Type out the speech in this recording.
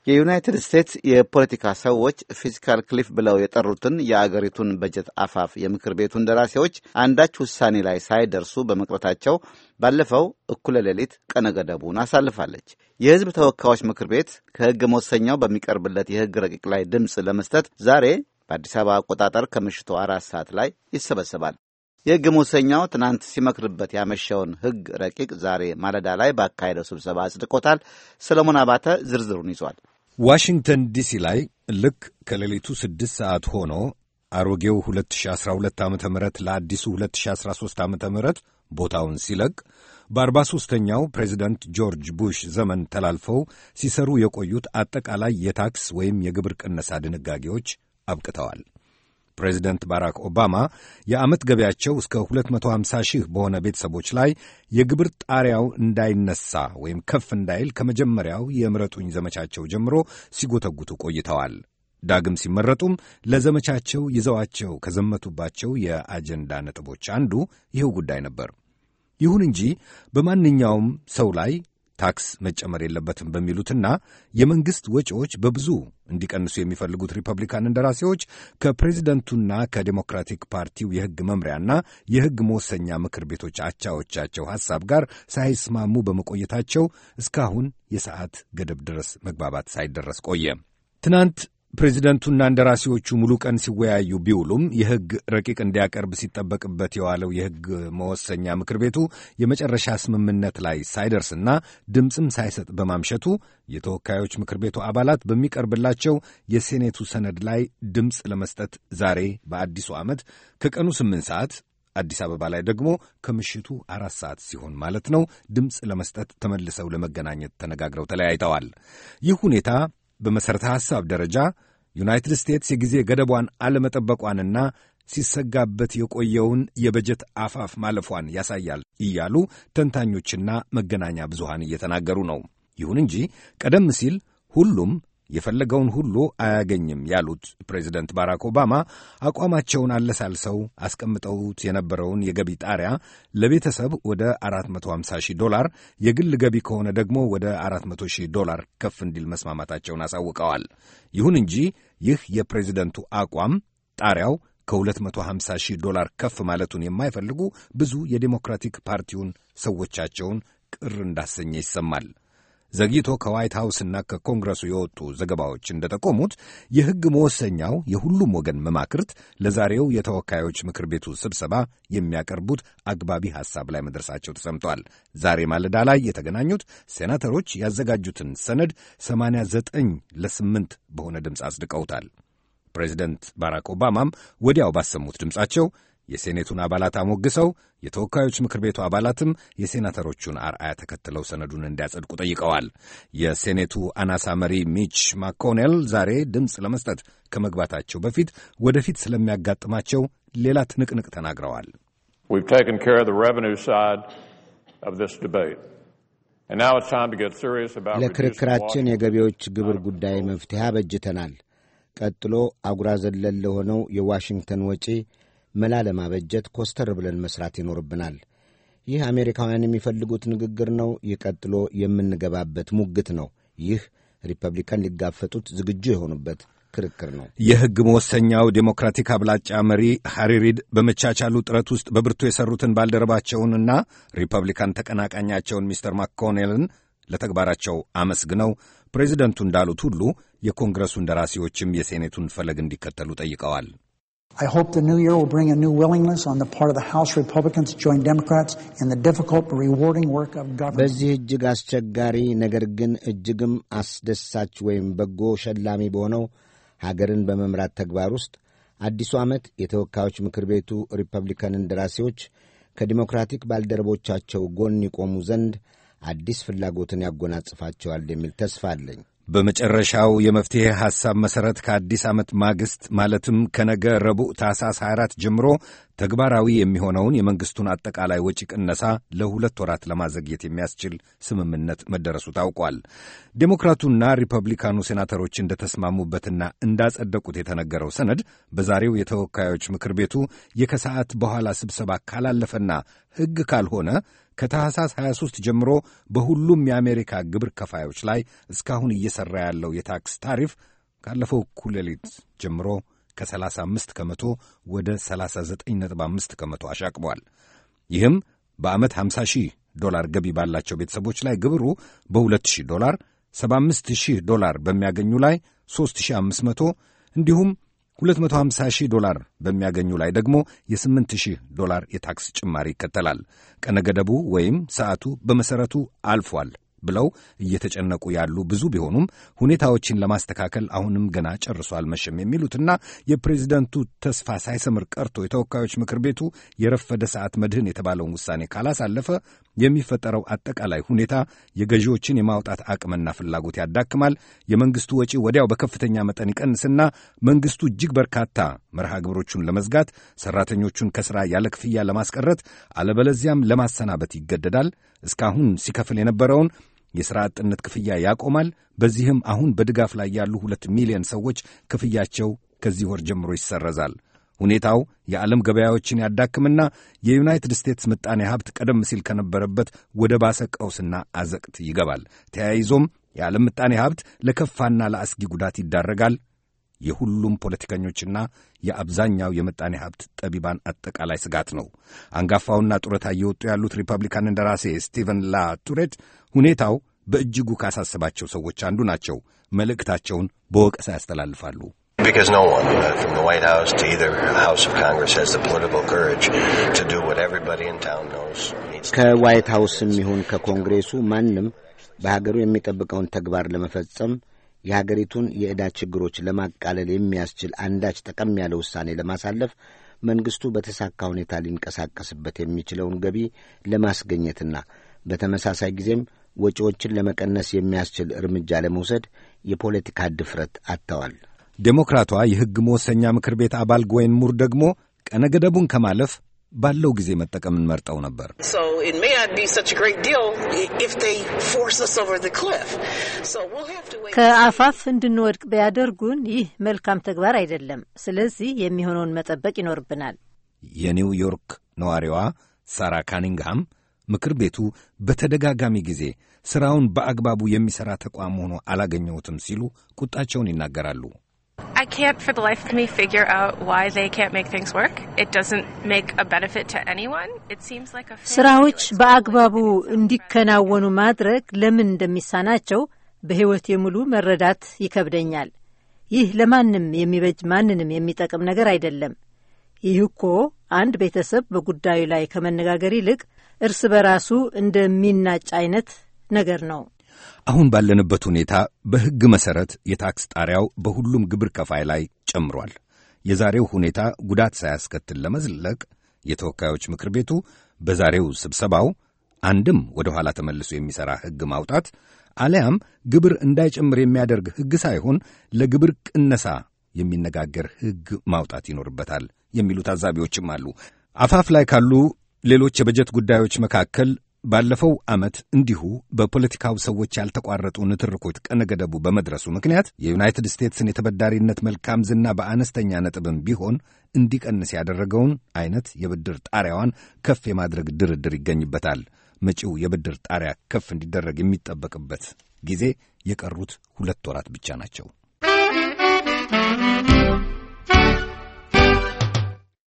የዩናይትድ ስቴትስ የፖለቲካ ሰዎች ፊስካል ክሊፍ ብለው የጠሩትን የአገሪቱን በጀት አፋፍ የምክር ቤቱ እንደራሴዎች አንዳች ውሳኔ ላይ ሳይደርሱ በመቅረታቸው ባለፈው እኩለ ሌሊት ቀነ ገደቡን አሳልፋለች። የሕዝብ ተወካዮች ምክር ቤት ከሕግ መወሰኛው በሚቀርብለት የሕግ ረቂቅ ላይ ድምፅ ለመስጠት ዛሬ በአዲስ አበባ አቆጣጠር ከምሽቱ አራት ሰዓት ላይ ይሰበሰባል። የሕግ መወሰኛው ትናንት ሲመክርበት ያመሸውን ሕግ ረቂቅ ዛሬ ማለዳ ላይ ባካሄደው ስብሰባ አጽድቆታል። ሰለሞን አባተ ዝርዝሩን ይዟል። ዋሽንግተን ዲሲ ላይ ልክ ከሌሊቱ ስድስት ሰዓት ሆኖ አሮጌው 2012 ዓ ም ለአዲሱ 2013 ዓ ም ቦታውን ሲለቅ በአርባ ሦስተኛው ፕሬዚደንት ጆርጅ ቡሽ ዘመን ተላልፈው ሲሰሩ የቆዩት አጠቃላይ የታክስ ወይም የግብር ቅነሳ ድንጋጌዎች አብቅተዋል። ፕሬዚደንት ባራክ ኦባማ የዓመት ገቢያቸው እስከ 250 ሺህ በሆነ ቤተሰቦች ላይ የግብር ጣሪያው እንዳይነሳ ወይም ከፍ እንዳይል ከመጀመሪያው የምረጡኝ ዘመቻቸው ጀምሮ ሲጎተጉቱ ቆይተዋል። ዳግም ሲመረጡም ለዘመቻቸው ይዘዋቸው ከዘመቱባቸው የአጀንዳ ነጥቦች አንዱ ይኸው ጉዳይ ነበር። ይሁን እንጂ በማንኛውም ሰው ላይ ታክስ መጨመር የለበትም በሚሉትና የመንግሥት ወጪዎች በብዙ እንዲቀንሱ የሚፈልጉት ሪፐብሊካን እንደራሴዎች ከፕሬዚደንቱና ከዴሞክራቲክ ፓርቲው የሕግ መምሪያና የሕግ መወሰኛ ምክር ቤቶች አቻዎቻቸው ሐሳብ ጋር ሳይስማሙ በመቆየታቸው እስካሁን የሰዓት ገደብ ድረስ መግባባት ሳይደረስ ቆየ። ትናንት ፕሬዚደንቱና እንደራሴዎቹ ሙሉ ቀን ሲወያዩ ቢውሉም የሕግ ረቂቅ እንዲያቀርብ ሲጠበቅበት የዋለው የሕግ መወሰኛ ምክር ቤቱ የመጨረሻ ስምምነት ላይ ሳይደርስና ድምፅም ሳይሰጥ በማምሸቱ የተወካዮች ምክር ቤቱ አባላት በሚቀርብላቸው የሴኔቱ ሰነድ ላይ ድምፅ ለመስጠት ዛሬ በአዲሱ ዓመት ከቀኑ ስምንት ሰዓት አዲስ አበባ ላይ ደግሞ ከምሽቱ አራት ሰዓት ሲሆን ማለት ነው ድምፅ ለመስጠት ተመልሰው ለመገናኘት ተነጋግረው ተለያይተዋል። ይህ ሁኔታ በመሠረተ ሐሳብ ደረጃ ዩናይትድ ስቴትስ የጊዜ ገደቧን አለመጠበቋንና ሲሰጋበት የቆየውን የበጀት አፋፍ ማለፏን ያሳያል እያሉ ተንታኞችና መገናኛ ብዙሃን እየተናገሩ ነው። ይሁን እንጂ ቀደም ሲል ሁሉም የፈለገውን ሁሉ አያገኝም ያሉት ፕሬዚደንት ባራክ ኦባማ አቋማቸውን አለሳልሰው አስቀምጠውት የነበረውን የገቢ ጣሪያ ለቤተሰብ ወደ 450 ሺህ ዶላር፣ የግል ገቢ ከሆነ ደግሞ ወደ 400 ሺህ ዶላር ከፍ እንዲል መስማማታቸውን አሳውቀዋል። ይሁን እንጂ ይህ የፕሬዚደንቱ አቋም ጣሪያው ከ250 ሺህ ዶላር ከፍ ማለቱን የማይፈልጉ ብዙ የዴሞክራቲክ ፓርቲውን ሰዎቻቸውን ቅር እንዳሰኘ ይሰማል። ዘግይቶ ከዋይት ሃውስና ከኮንግረሱ የወጡ ዘገባዎች እንደጠቆሙት የሕግ መወሰኛው የሁሉም ወገን መማክርት ለዛሬው የተወካዮች ምክር ቤቱ ስብሰባ የሚያቀርቡት አግባቢ ሐሳብ ላይ መድረሳቸው ተሰምቷል። ዛሬ ማለዳ ላይ የተገናኙት ሴናተሮች ያዘጋጁትን ሰነድ 89 ለስምንት በሆነ ድምፅ አጽድቀውታል። ፕሬዚደንት ባራክ ኦባማም ወዲያው ባሰሙት ድምፃቸው የሴኔቱን አባላት አሞግሰው የተወካዮች ምክር ቤቱ አባላትም የሴናተሮቹን አርአያ ተከትለው ሰነዱን እንዲያጸድቁ ጠይቀዋል። የሴኔቱ አናሳ መሪ ሚች ማኮኔል ዛሬ ድምፅ ለመስጠት ከመግባታቸው በፊት ወደፊት ስለሚያጋጥማቸው ሌላ ትንቅንቅ ተናግረዋል። ለክርክራችን የገቢዎች ግብር ጉዳይ መፍትሄ አበጅተናል። ቀጥሎ አጉራ ዘለል ለሆነው የዋሽንግተን ወጪ መላ ለማበጀት ኮስተር ብለን መስራት ይኖርብናል። ይህ አሜሪካውያን የሚፈልጉት ንግግር ነው። ይህ ቀጥሎ የምንገባበት ሙግት ነው። ይህ ሪፐብሊካን ሊጋፈጡት ዝግጁ የሆኑበት ክርክር ነው። የሕግ መወሰኛው ዴሞክራቲክ አብላጫ መሪ ሃሪ ሪድ በመቻቻሉ ጥረት ውስጥ በብርቱ የሰሩትን ባልደረባቸውንና ሪፐብሊካን ተቀናቃኛቸውን ሚስተር ማኮኔልን ለተግባራቸው አመስግነው ፕሬዚደንቱ እንዳሉት ሁሉ የኮንግረሱ እንደራሴዎችም የሴኔቱን ፈለግ እንዲከተሉ ጠይቀዋል። I hope the new year will bring a new willingness on the part of the House Republicans to join Democrats in the difficult but rewarding work of government. በዚህ እጅግ አስቸጋሪ ነገር ግን እጅግም አስደሳች ወይም በጎ ሸላሚ በሆነው ሀገርን በመምራት ተግባር ውስጥ አዲሱ ዓመት የተወካዮች ምክር ቤቱ ሪፐብሊካን እንደራሴዎች ከዲሞክራቲክ ባልደረቦቻቸው ጎን ይቆሙ ዘንድ አዲስ ፍላጎትን ያጎናጽፋቸዋል የሚል ተስፋ አለኝ። በመጨረሻው የመፍትሔ ሐሳብ መሠረት ከአዲስ ዓመት ማግስት ማለትም ከነገ ረቡዕ ታኅሳስ 24 ጀምሮ ተግባራዊ የሚሆነውን የመንግሥቱን አጠቃላይ ወጪ ቅነሳ ለሁለት ወራት ለማዘግየት የሚያስችል ስምምነት መደረሱ ታውቋል። ዴሞክራቱና ሪፐብሊካኑ ሴናተሮች እንደተስማሙበትና እንዳጸደቁት የተነገረው ሰነድ በዛሬው የተወካዮች ምክር ቤቱ የከሰዓት በኋላ ስብሰባ ካላለፈና ሕግ ካልሆነ ከታህሳስ 23 ጀምሮ በሁሉም የአሜሪካ ግብር ከፋዮች ላይ እስካሁን እየሠራ ያለው የታክስ ታሪፍ ካለፈው እኩለ ሌሊት ጀምሮ ከ35 ከመቶ ወደ 39.5 ከመቶ አሻቅቧል። ይህም በዓመት 50 ሺህ ዶላር ገቢ ባላቸው ቤተሰቦች ላይ ግብሩ በ2 ዶላር፣ 75 ሺህ ዶላር በሚያገኙ ላይ 3500 እንዲሁም 250 ሺህ ዶላር በሚያገኙ ላይ ደግሞ የ8 ሺህ ዶላር የታክስ ጭማሪ ይከተላል። ቀነ ገደቡ ወይም ሰዓቱ በመሠረቱ አልፏል ብለው እየተጨነቁ ያሉ ብዙ ቢሆኑም ሁኔታዎችን ለማስተካከል አሁንም ገና ጨርሶ አልመሸም የሚሉትና የፕሬዚደንቱ ተስፋ ሳይሰምር ቀርቶ የተወካዮች ምክር ቤቱ የረፈደ ሰዓት መድህን የተባለውን ውሳኔ ካላሳለፈ የሚፈጠረው አጠቃላይ ሁኔታ የገዢዎችን የማውጣት አቅምና ፍላጎት ያዳክማል፣ የመንግስቱ ወጪ ወዲያው በከፍተኛ መጠን ይቀንስና መንግስቱ እጅግ በርካታ መርሃ ግብሮቹን ለመዝጋት፣ ሰራተኞቹን ከሥራ ያለ ክፍያ ለማስቀረት፣ አለበለዚያም ለማሰናበት ይገደዳል። እስካሁን ሲከፍል የነበረውን የሥራ አጥነት ክፍያ ያቆማል። በዚህም አሁን በድጋፍ ላይ ያሉ ሁለት ሚሊዮን ሰዎች ክፍያቸው ከዚህ ወር ጀምሮ ይሰረዛል። ሁኔታው የዓለም ገበያዎችን ያዳክምና የዩናይትድ ስቴትስ ምጣኔ ሀብት ቀደም ሲል ከነበረበት ወደ ባሰ ቀውስና አዘቅት ይገባል። ተያይዞም የዓለም ምጣኔ ሀብት ለከፋና ለአስጊ ጉዳት ይዳረጋል። የሁሉም ፖለቲከኞችና የአብዛኛው የምጣኔ ሀብት ጠቢባን አጠቃላይ ስጋት ነው። አንጋፋውና ጡረታ እየወጡ ያሉት ሪፐብሊካን እንደራሴ ስቲቨን ላ ቱሬት ሁኔታው በእጅጉ ካሳሰባቸው ሰዎች አንዱ ናቸው። መልእክታቸውን በወቀሳ ያስተላልፋሉ። Because no one, uh, from the White House to either House of Congress, has the political courage to do what everybody in town knows needs to ከዋይት ሀውስም ይሁን ከኮንግሬሱ ማንም በሀገሩ የሚጠብቀውን ተግባር ለመፈጸም የሀገሪቱን የዕዳ ችግሮች ለማቃለል የሚያስችል አንዳች ጠቀም ያለ ውሳኔ ለማሳለፍ መንግስቱ በተሳካ ሁኔታ ሊንቀሳቀስበት የሚችለውን ገቢ ለማስገኘትና በተመሳሳይ ጊዜም ወጪዎችን ለመቀነስ የሚያስችል እርምጃ ለመውሰድ የፖለቲካ ድፍረት አጥተዋል። ዴሞክራቷ የሕግ መወሰኛ ምክር ቤት አባል ጎዌን ሙር ደግሞ ቀነ ገደቡን ከማለፍ ባለው ጊዜ መጠቀምን መርጠው ነበር። So it may not be such a great deal i- if they force us over the cliff. So we'll have to wait. ከአፋፍ እንድንወድቅ ቢያደርጉን ይህ መልካም ተግባር አይደለም። ስለዚህ የሚሆነውን መጠበቅ ይኖርብናል። የኒውዮርክ ነዋሪዋ ሳራ ካኒንግሃም ምክር ቤቱ በተደጋጋሚ ጊዜ ሥራውን በአግባቡ የሚሠራ ተቋም ሆኖ አላገኘሁትም ሲሉ ቁጣቸውን ይናገራሉ። I can't for the life of me figure out why they can't make things work. It doesn't make a benefit to anyone. It seems like a ስራዎች በአግባቡ እንዲከናወኑ ማድረግ ለምን እንደሚሳናቸው በሕይወት የሙሉ መረዳት ይከብደኛል። ይህ ለማንም የሚበጅ ማንንም የሚጠቅም ነገር አይደለም። ይህ እኮ አንድ ቤተሰብ በጉዳዩ ላይ ከመነጋገር ይልቅ እርስ በራሱ እንደሚናጭ አይነት ነገር ነው። አሁን ባለንበት ሁኔታ በሕግ መሠረት የታክስ ጣሪያው በሁሉም ግብር ከፋይ ላይ ጨምሯል። የዛሬው ሁኔታ ጉዳት ሳያስከትል ለመዝለቅ የተወካዮች ምክር ቤቱ በዛሬው ስብሰባው አንድም ወደ ኋላ ተመልሶ የሚሠራ ሕግ ማውጣት አሊያም ግብር እንዳይጨምር የሚያደርግ ሕግ ሳይሆን ለግብር ቅነሳ የሚነጋገር ሕግ ማውጣት ይኖርበታል የሚሉ ታዛቢዎችም አሉ። አፋፍ ላይ ካሉ ሌሎች የበጀት ጉዳዮች መካከል ባለፈው ዓመት እንዲሁ በፖለቲካው ሰዎች ያልተቋረጡ ንትርኮች ቀነ ገደቡ በመድረሱ ምክንያት የዩናይትድ ስቴትስን የተበዳሪነት መልካም ዝና በአነስተኛ ነጥብም ቢሆን እንዲቀንስ ያደረገውን አይነት የብድር ጣሪያዋን ከፍ የማድረግ ድርድር ይገኝበታል። መጪው የብድር ጣሪያ ከፍ እንዲደረግ የሚጠበቅበት ጊዜ የቀሩት ሁለት ወራት ብቻ ናቸው።